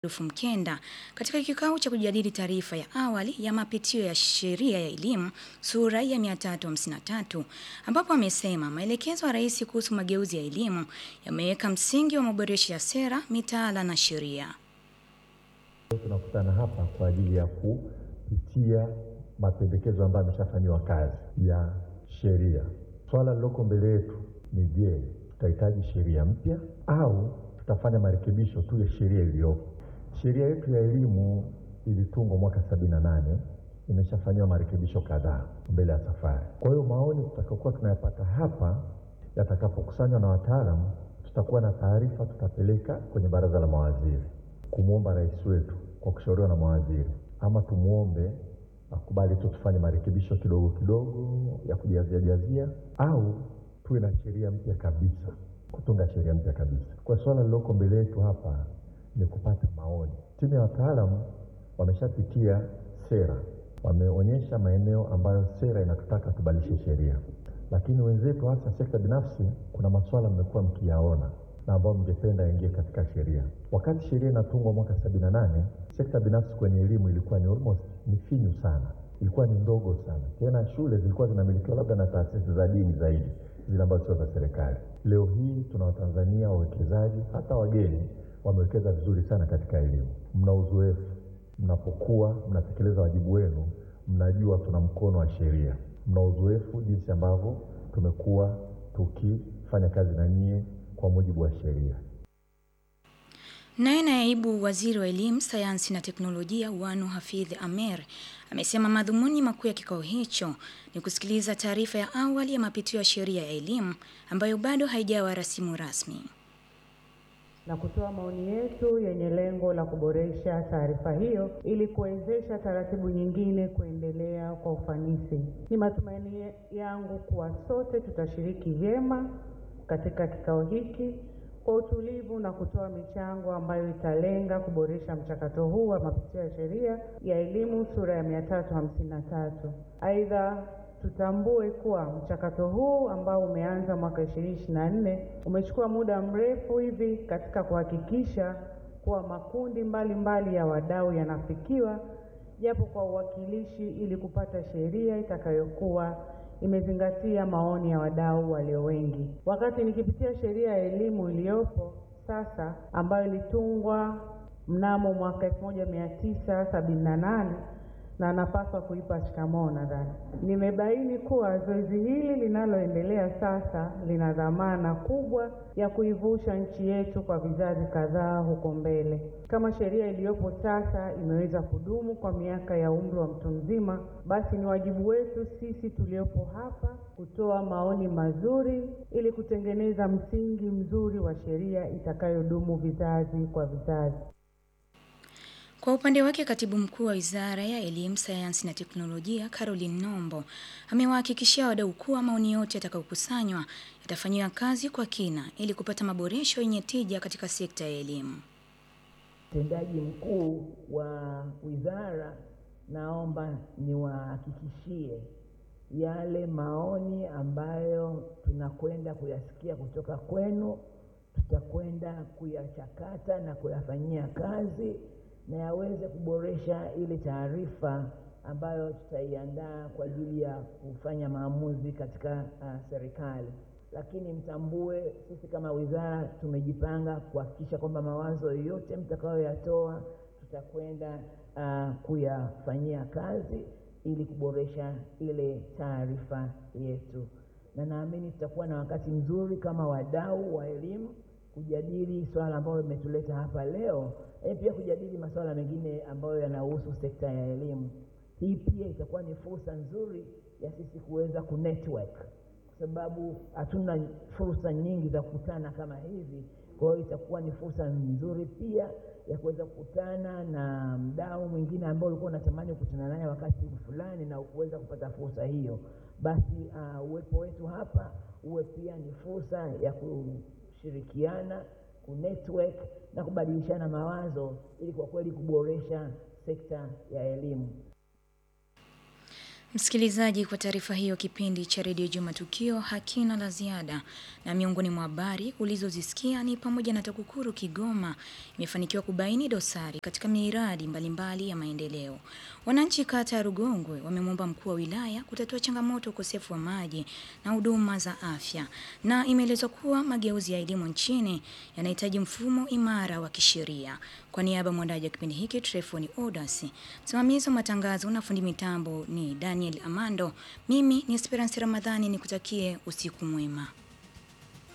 Adolfu Mkenda katika kikao cha kujadili taarifa ya awali ya mapitio ya sheria ya elimu sura ya 353 ambapo amesema maelekezo ya rais kuhusu mageuzi ya elimu yameweka msingi wa maboresho ya sera, mitaala na sheria. Tunakutana hapa kwa ajili ya kupitia mapendekezo ambayo yameshafanyiwa kazi ya sheria. Swala lililoko mbele yetu ni je, tutahitaji sheria mpya au tutafanya marekebisho tu ya sheria iliyopo? Sheria yetu ya elimu ilitungwa mwaka sabini na nane imeshafanyiwa marekebisho kadhaa mbele ya safari. Kwa hiyo maoni tutakayokuwa tunayapata hapa yatakapokusanywa na wataalamu, tutakuwa na taarifa, tutapeleka kwenye baraza la mawaziri kumwomba rais wetu kwa kushauriwa na mawaziri, ama tumwombe akubali tu tufanye marekebisho kidogo kidogo ya kujazia jazia, au tuwe na sheria mpya kabisa, kutunga sheria mpya kabisa. Kwa swala lililoko mbele yetu hapa ni kupata maoni. Timu ya wataalamu wameshapitia sera, wameonyesha maeneo ambayo sera inatutaka tubadilishe sheria, lakini wenzetu hasa sekta binafsi, kuna masuala mmekuwa mkiyaona na ambayo mngependa yaingie katika sheria. Wakati sheria inatungwa mwaka sabini na nane, sekta binafsi kwenye elimu ilikuwa ni almost ni finyu sana, ilikuwa ni ndogo sana. Tena shule zilikuwa zinamilikiwa labda na taasisi za dini zaidi, zile ambazo sio za serikali. Leo hii tuna Watanzania wawekezaji, hata wageni wamewekeza vizuri sana katika elimu. Mna uzoefu, mnapokuwa mnatekeleza wajibu wenu, mnajua tuna mkono wa sheria. Mna uzoefu jinsi ambavyo tumekuwa tukifanya kazi na nyie kwa mujibu wa sheria. Naye naibu waziri wa elimu, sayansi na teknolojia Wanu Hafidh Amer amesema madhumuni makuu ya kikao hicho ni kusikiliza taarifa ya awali ya mapitio ya sheria ya elimu ambayo bado haijawa rasimu rasmi na kutoa maoni yetu yenye lengo la kuboresha taarifa hiyo ili kuwezesha taratibu nyingine kuendelea kwa ufanisi. Ni matumaini yangu kuwa sote tutashiriki vyema katika kikao hiki kwa utulivu na kutoa michango ambayo italenga kuboresha mchakato huu wa mapitio ya sheria ya elimu sura ya mia tatu hamsini na tatu. Aidha, tutambue kuwa mchakato huu ambao umeanza mwaka ishirini ishirini na nne umechukua muda mrefu hivi katika kuhakikisha kuwa makundi mbalimbali mbali ya wadau yanafikiwa japo kwa uwakilishi ili kupata sheria itakayokuwa imezingatia maoni ya wadau walio wengi. Wakati nikipitia sheria ya elimu iliyopo sasa ambayo ilitungwa mnamo mwaka elfu moja mia tisa sabini na nane na napaswa kuipa shikamoo nadhani, nimebaini kuwa zoezi hili linaloendelea sasa lina dhamana kubwa ya kuivusha nchi yetu kwa vizazi kadhaa huko mbele. Kama sheria iliyopo sasa imeweza kudumu kwa miaka ya umri wa mtu mzima, basi ni wajibu wetu sisi tuliopo hapa kutoa maoni mazuri ili kutengeneza msingi mzuri wa sheria itakayodumu vizazi kwa vizazi. Kwa upande wake katibu mkuu wa wizara ya elimu, sayansi na teknolojia Caroline Nombo amewahakikishia wadau kuwa maoni yote yatakayokusanywa yatafanyiwa kazi kwa kina ili kupata maboresho yenye tija katika sekta ya elimu. Mtendaji mkuu wa wizara, naomba niwahakikishie yale maoni ambayo tunakwenda kuyasikia kutoka kwenu, tutakwenda kuyachakata na kuyafanyia kazi na yaweze kuboresha ile taarifa ambayo tutaiandaa kwa ajili ya kufanya maamuzi katika uh, serikali. Lakini mtambue, sisi kama wizara tumejipanga kuhakikisha kwamba mawazo yote mtakayoyatoa tutakwenda uh, kuyafanyia kazi ili kuboresha ile taarifa yetu, na naamini tutakuwa na wakati mzuri kama wadau wa elimu kujadili swala ambalo limetuleta hapa leo, lakini pia kujadili masuala mengine ambayo yanahusu sekta ya elimu. Hii pia itakuwa ni fursa nzuri ya sisi kuweza kunetwork, kwa sababu hatuna fursa nyingi za kukutana kama hivi. Kwa hiyo itakuwa ni fursa nzuri pia ya kuweza kukutana na mdau mwingine ambao ulikuwa unatamani kukutana naye wakati fulani na ukuweza kupata fursa hiyo, basi uh, uwepo wetu hapa uwe pia ni fursa ya ku shirikiana kunetwork na kubadilishana mawazo ili kwa kweli kuboresha sekta ya elimu. Msikilizaji, kwa taarifa hiyo, kipindi cha redio Juma Tukio hakina la ziada, na miongoni mwa habari ulizozisikia ni pamoja na TAKUKURU Kigoma imefanikiwa kubaini dosari katika miradi mbalimbali ya maendeleo. Wananchi kata ya Rugongwe wamemwomba mkuu wa wilaya kutatua changamoto ukosefu wa maji na huduma za afya, na imeelezwa kuwa mageuzi ya elimu nchini yanahitaji mfumo imara wa kisheria. Kwa niaba ya mwandaji wa kipindi hiki Trefoni Odas, msimamizi wa matangazo na fundi mitambo ni Daniel Amando, mimi ni Esperance Ramadhani, nikutakie usiku mwema.